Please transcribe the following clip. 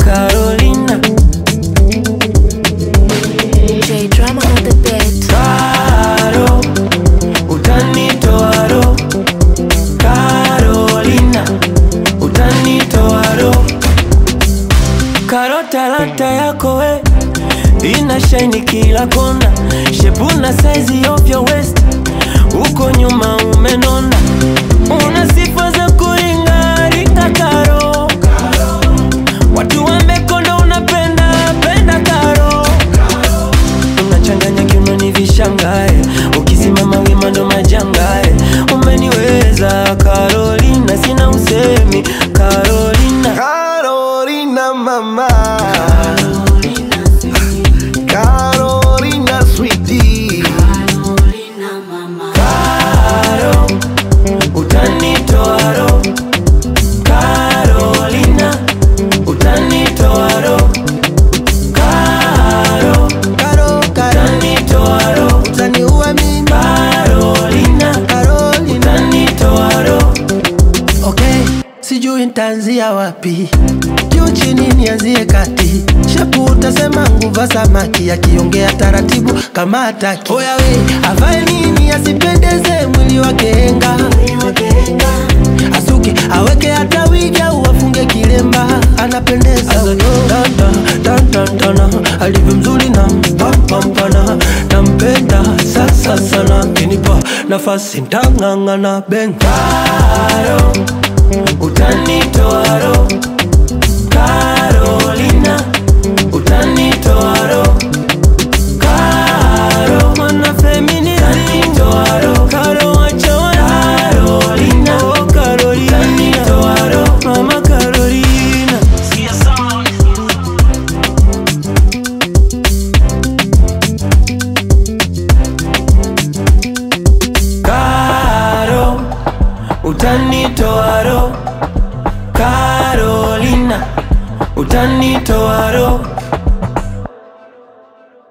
Carolina. J drama on the beat. Caro, utanitoa roho. Carolina, utanitoa roho. Karo talanta yako we ina shaini kila kona, shepu na saizi of your waist, uko nyuma umenona, una sifa za kuringaringa Karo, watu wamekonda, unapenda penda Karo, unachanganya kiunoni vishangae, ukisimama wima ndo majangae, umeniweza Carolina, sina usemi Carolina. Carolina mama Carolina sweetie Caro, utanitoa roho. Carolina, utanitoa roho. Caro, Caro, Caro utanitoa roho. Utaniua mimi Carolina, Carolina utanitoa roho. Okay, sijui nitaanzia wapi, juu chini nianzie kati. Shepu utasema nguva samaki, akiongea taratibu kama hataki. Oya we, avae nini asipendeze mwili wake henga, asuke aweke hata wigi au afunge kilemba, anapendeza huyo. Tantantana, alivyo mzuri na mpampana, nampenda sasa sana, kinipa nafasi ntang'ang'ana ben. Caro, utanitoa roho. Carolina, utanitoa roho. Caro, mwana feminist, utanitoa roho. Caro, wacha wana. Carolina, oh Carolina, utanitoa roho. Mama Carolina. Caro, utanitoa roho. Carolina, utanitoa roho.